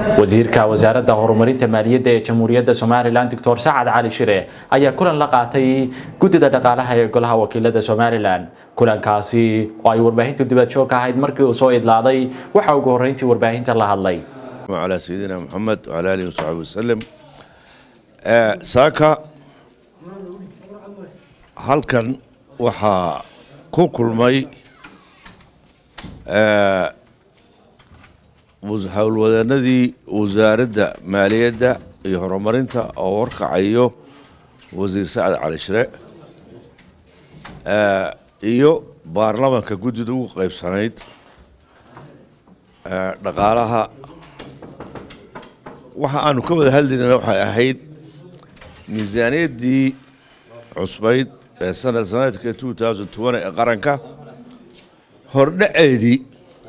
wasiirka wasaaradda horumarinta maaliyadda ee jamhuuriyadda somalilan doctor sacad cali shire ayaa kulan la qaatay guddida dhaqaalaha ee golaha wakiilada somalilan kulankaasi oo ay warbaahinta dibadjoog ahayd markii uu soo idlaaday waxaa ugu horreyntii warbaahinta la hadlay على سيدنا محمد وعلى آله وصحبه وسلم saaka halkan waxaa ku kulmay howlwadanadii wasaaradda maaliyadda iyo horumarinta oo warkacayo wasiir sacad cali shire iyo baarlamanka guddida ugu qaybsanayd dhaqaalaha waxa aanu ka wada hadlayna waxay ahayd miisaaniyaddii cusbayd ee sanad sanadka two thousand twenty ee qaranka hordhaceedii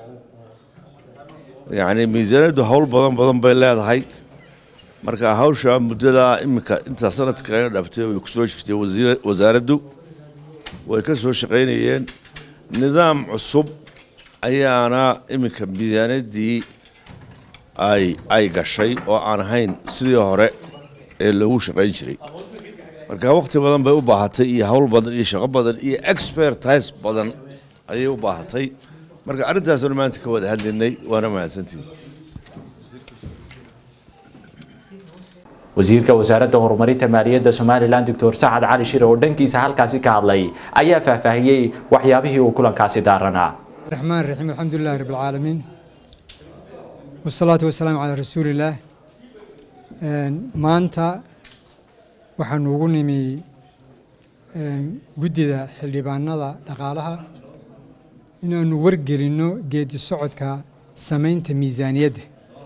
yacni miisaaniyaddu howl badan badan bay leedahay marka hawsha muddadaa iminka intaa sanadka kaga dhaftay way kusoo jirtay wasaaraddu way ka soo shaqaynayeen nidaam cusub ayaana iminka miisaaniyaddii ay ay gashay oo aan ahayn sidii hore ee loogu shaqayn jiray marka waqti badan bay u baahatay iyo howl badan iyo shaqo badan iyo expertise badan ayay u baahatay marka arrintaasnu maanta ka wada hadlaynay waana mahadsantihin wasiirka wasaaradda horumarinta maaliyadda somalilan doctor sacad cali shire oo dhankiisa halkaasi ka hadlay ayaa faahfaahiyey waxyaabihii uu kulankaasi daaranaa الرحمن الرحيم الحمد لله رب العالمين والصلاة والسلام على رسول الله maanta waxaanu ugu nimi guddida xildhibaanada dhaqaalaha inaanu wargelinno geedi socodka samaynta miisaaniyadda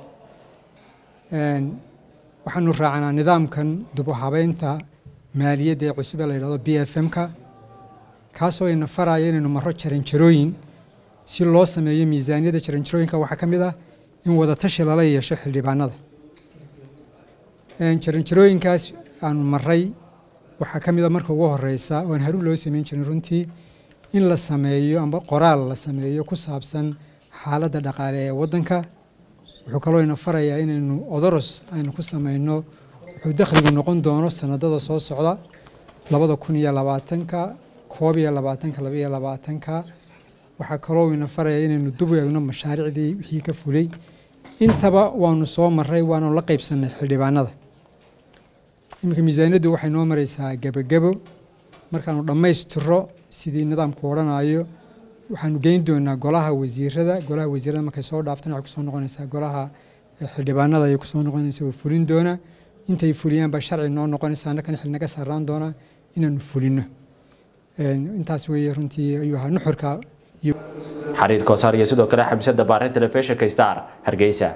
waxaanu raacanaa nidaamkan dib u habeynta maaliyadda ee cusub ee la yidhahdo b f m-ka kaasoo ina faraya inaynu maro jaranjarooyin si loo sameeyo miisaaniyadda jaranjarooyinka waxaa ka mid ah in wadatashi lala yeesho xildhibaanada jaranjarooyinkaas aanu maray waxaa ka mid a marka ugu horeysa oan haruun loo sameyn jirin runtii in la sameeyo amba qoraal la sameeyo ku saabsan xaaladda dhaqaale ee waddanka wuxuu kaloo ina farayaa inaynu odoros aynu ku sameyno wuxuu dakhligu noqon doono sanadada soo socda labada kun iyo labaatanka koob iyo labaatanka laba iyo labaatanka waxaa kaloo ina farayaa inaynu dub eegno mashaariicdii wixii ka fulay intaba waanu soo maray waanu la qaybsanay xildhibaanada iminka miisaaniyaddu waxay noo mareysaa gebogebo markaanu dhammaystiro sidii nidaamku odhanayo waxaanu geyn doonaa golaha wasiirada golaha wasiirada markay soo dhaaftana waxay kusoo noqonaysaa golaha xildhibaanada ayay kusoo noqonaysaa oo fulin doona intay fuliyaan baa sharci noo noqonaysa annakana xil naga saaraan doonaa inaanu fulino intaas weeye runtii ayuu ahaa nuxurka xariir koosaar iyo sidoo kale xamsada baare telefishinka star hargeysa